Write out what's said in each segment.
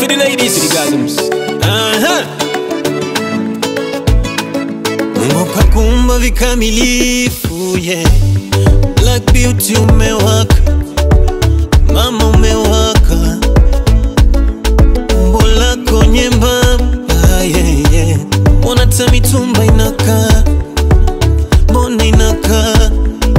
the ladies, to the gasms. Uh-huh. Mungu kakumba vikamilifu yeah. Black beauty umewaka, mama umewaka, umbo lako nyembamba yeah, yeah. Mbona hata mitumba inakaa, mbona inakaa,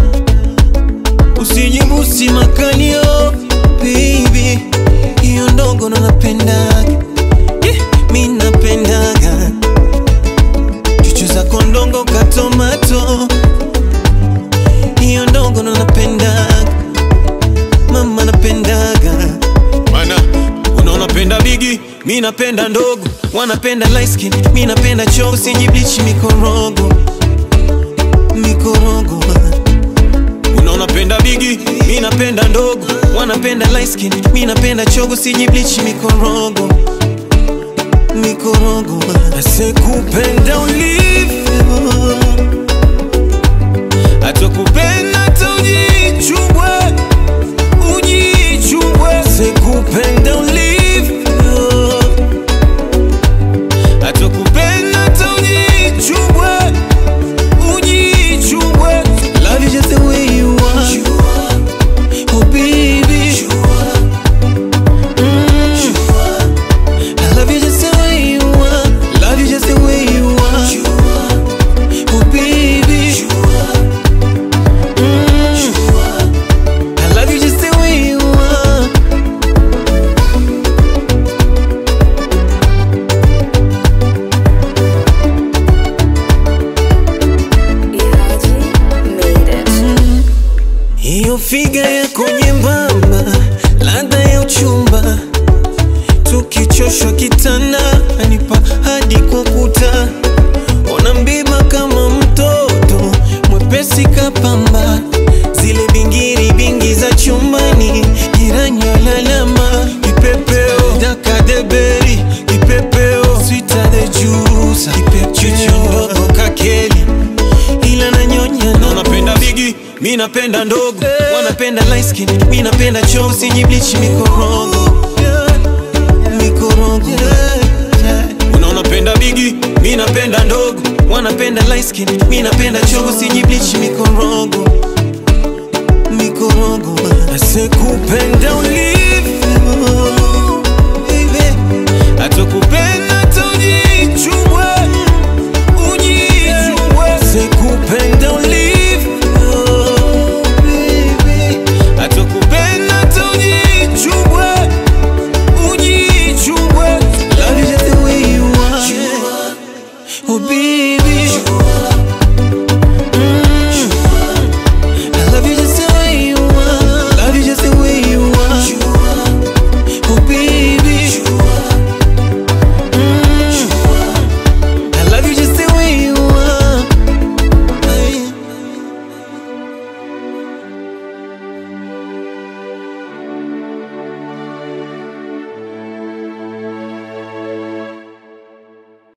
usijibusi makalio baby, hiyo ndogo ndo napendaga yeah, mi napendaga chuchu zako ndongo katomato hiyo ndogo ndo napendaga mama napendaga mana unaona penda bigi mi napenda ndogo wanapenda light skin mi napenda chogo sijiblichi mikorogo mikorogo unaona penda bigi mi napenda ndogo wanapenda light skin mi napenda chogo sijiblichi mikorogo mikorogo asekupenda ulivyo atakupenda hata ujichubwe ujichubwe sekupenda ulivyo atakupenda hata ujichubwe ujichubwe love you just the way you are oh baby Mm. I love you just the way you are. Love you just the way you are. Oh baby. Mm. I love you just the way you are. Ilaji made it. Hiyo figa yako nyembamba, ladha ya uchumba, tukichoshwa kitanda, anipa hadi kwa kuta, ona mbiba kama mtoto mwepesi kapamba, zile bingiri bingi za chumbani, jirani alalama, kipepeo dakadeberi, kipepeo swita the juice, kipepeo ndogo kakeli ila nanyonya na Unapenda bigi, mi napenda ndogo. wanapenda light skin, mi napenda choo, sijiblichi mikorogo mikorogo. Unaona penda bigi, mi napenda ndogo. Wanapenda light skin, mi napenda choo, sijiblichi mikorogo mikorogo. Asekupenda ulivyo baby, atakupenda hata ujichubwe ujichubwe. Sekupenda ulivyo baby, atakupenda hata ujichubwe ujichubwe. Love you just the way you are, oh baby.